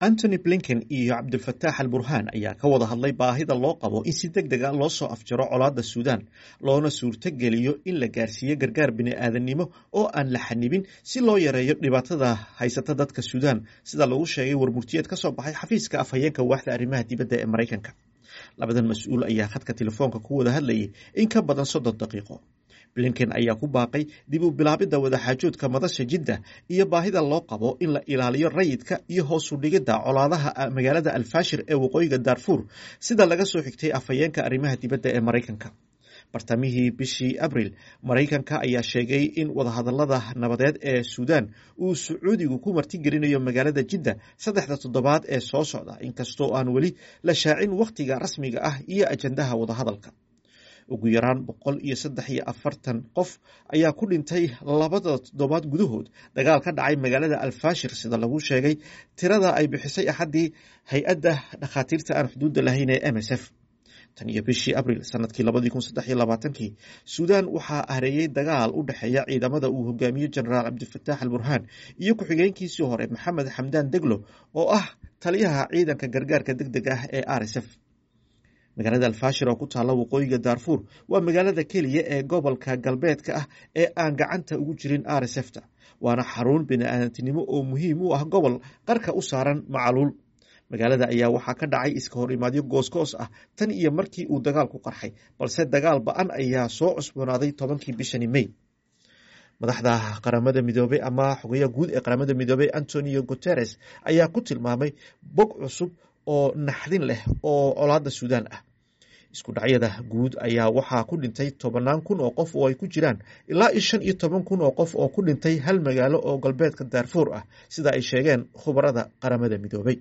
antony blinken iyo cabdilfataax al burhaan ayaa ka wada hadlay baahida loo qabo in si deg deg a loo soo afjaro colaadda suudaan loona suurtogeliyo in la gaarsiiyo gargaar bini'aadannimo oo aan la xanibin si loo yareeyo dhibaatada haysata dadka suudaan sida lagu sheegay warmurtiyeed ka soo baxay xafiiska afhayeenka waaxda arrimaha dibadda ee maraykanka labadan mas-uul ayaa khadka telefoonka ku wada hadlayay in ka badan soddon daqiiqo blinken ayaa ku baaqay dib u bilaabidda wadaxaajoodka madasha jidda iyo baahida loo qabo in la ilaaliyo rayidka iyo hoosu dhigidda colaadaha magaalada alfashir ee waqooyiga darfuur sida laga soo xigtay afhayeenka arrimaha dibadda ee maraykanka bartamihii bishii abril maraykanka ayaa sheegay in wadahadalada nabadeed ee suudaan uu sacuudigu ku martigelinayo magaalada jidda saddexda toddobaad ee soo socda inkastoo aan weli la shaacin wakhtiga rasmiga ah iyo ajandaha wadahadalka ugu yaraan boqol iyo saddex iyo afartan qof ayaa ku dhintay labada toddobaad gudahood dagaal ka dhacay magaalada alfashir sida lagu sheegay tirada ay bixisay axaddii hay-adda dhakhaatiirta aan xuduudda lahayn ee m s f tan iyo bishii abril sanadkii labadii kun saddex iyo labaatankii suudaan waxaa hareeyey dagaal u dhexeeya ciidamada uu hogaamiyo jenaraal cabdilfataax al burhaan iyo ku-xigeenkiisii hore maxamed xamdaan deglo oo ah taliyaha ciidanka gargaarka deg deg ah ee r s f magaalada alfashir oo ku taalla waqooyiga daarfuur waa magaalada keliya ee gobolka galbeedka ah ee aan gacanta ugu jirin r s f ta waana xarun bini-aadantinimo oo muhiim u ah gobol qarka u saaran macaluul magaalada ayaa waxaa ka dhacay iska hor imaadyo goosgoos ah tan iyo markii uu dagaalku qarxay balse dagaal ba-an ayaa soo cusboonaaday tobankii bishani may madaxda qaramada midoobey ama xogayaha guud ee qaramada midoobey antonio guteres ayaa ku tilmaamay bog cusub oo naxdin leh oo colaadda suudaan ah isku dhacyada guud ayaa waxaa ku dhintay tobannaan kun oo qof oo ay ku jiraan ilaa iyo shan iyo toban kun oo qof oo ku dhintay hal magaalo oo galbeedka daarfuur ah sida ay sheegeen khubarada qaramada midoobey